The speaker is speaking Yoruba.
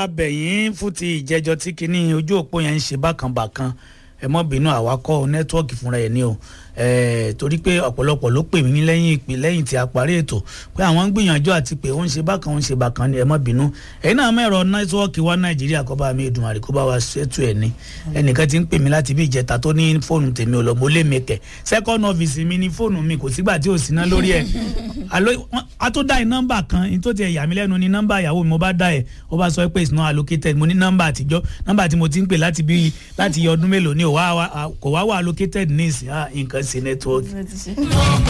abẹ̀yìn fún ti ìjẹ́jọ́ tí kinní ojú òpó yẹn ń ṣe bákanbàkan ẹ mọ́ bínú àwakọ̀ nẹ́tíwọ́ọ̀kì fúnra ẹ̀ ní o torí pé ọ̀pọ̀lọpọ̀ ló pè mí lẹ́yìn ìpè lẹ́yìn tí a parí ètò pé àwọn ń gbìyànjú àti pé ó ń ṣe bákan ó ń ṣe bákan ni ẹ mọ́ bínú ẹ̀yin náà mẹ́rọ nẹ́tíwọ́ọ̀kì wa nàìjíríà kọ́ bá mi Èdùmàrè kó bá wa ṣètò ẹ̀ ní ẹnìkan ti ń pè mí láti bí ìjẹta tó ní fóònù tèmi ò lọ mo lé mi kẹ̀ second office mi ní fóònù mi kò sígbà tí ò sí ná lórí ẹ̀ a tó dá ẹ nọ́mbà kan ní tó ti ẹ̀ yà mí lẹ́nu ní nọ́mbà ìyàwó mi mo bá dá ẹ̀ ó bá sọ pé it's not allocated mo ní nọ́mbà àtijọ́ nọ́mbà tí mo ti ń pè láti bí láti ọdún mélòó ni kò wá wà allocated ní ìsìn nǹkan sí network.